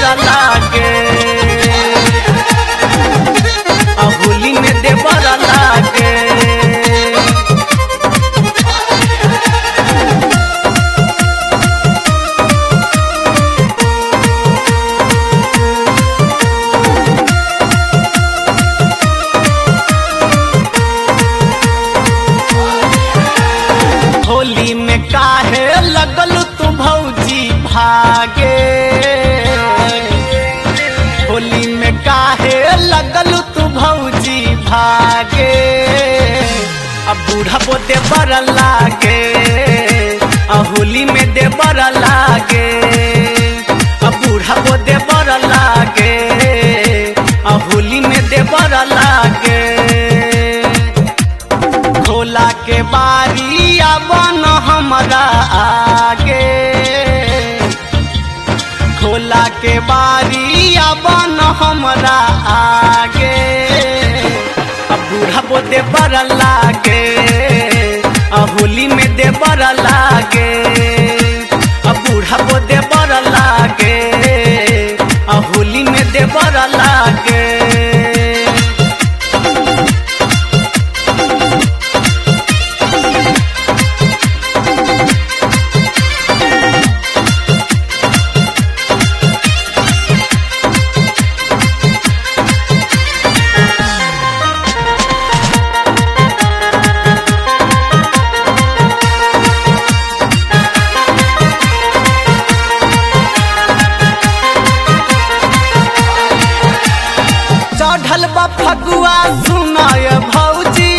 लागे आ होली में देवर लागे होली में काहे लगल तू भौजी भागे होली में काहे लगल तू भौजी भागे अब बूढ़ा पोते बर लागे आ होली में दे बर लागे अब बूढ़ा पोते बर लागे आ होली में दे बर लागे भोला के बारी आवन हमरा आगे भोला के बारी आवन हमरा आगे अब बूढ़ा बोते बर लागे आ होली में दे बर लागे अब बूढ़ा बोते बर लागे आ होली में दे बर लागे चढ़ल बा फगुआ सुनाय भौजी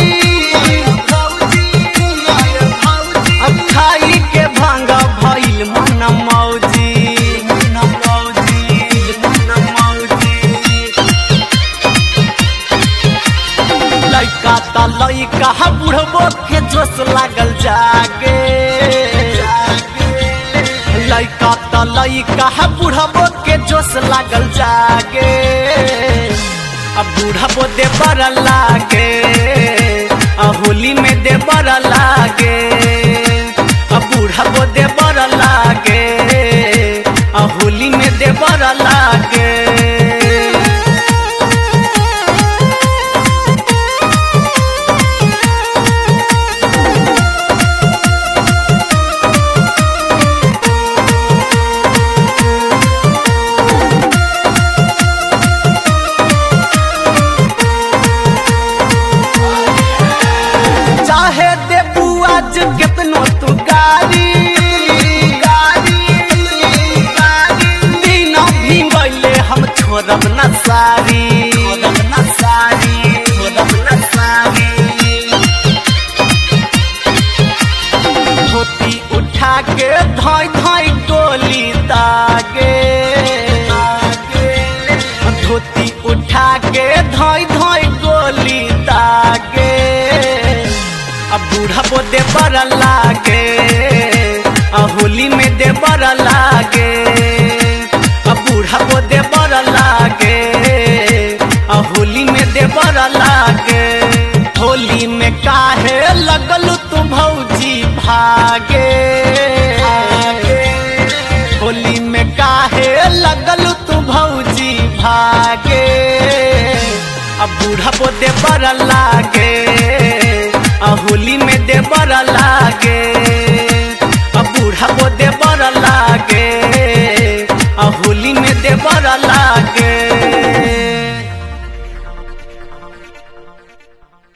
अखाई के भांग भइल मन मौजी लइका त लइका बुढ़बो के जोश लागल जागे लइका त लइका बुढ़बो के जोश लागल जागे अब बूढ़बो दे बर लागे आ होली में दे बर लागे अब बूढ़बो दे बर लागे आ होली में दे बर लागे चाहे दे आज कितनो तू गारी दिन भी गईले हम छोड़ब न सारी धोती उठा के धाई धाई गोली दागे धोती उठा के धाई धाई गोली दागे अब बूढ़ा बोदे बर लागे आ होली में दे बर लागे अब बूढ़ा बोदे बर लागे आ होली में दे बर लागे होली में काहे लगल तू भौजी भागे होली में काहे लगल तू भौजी भागे अब बूढ़ा बोदे बर लागे आ होली में दे बर लागे अब बूढ़ा बोदे बर लागे आ होली में दे बर लागे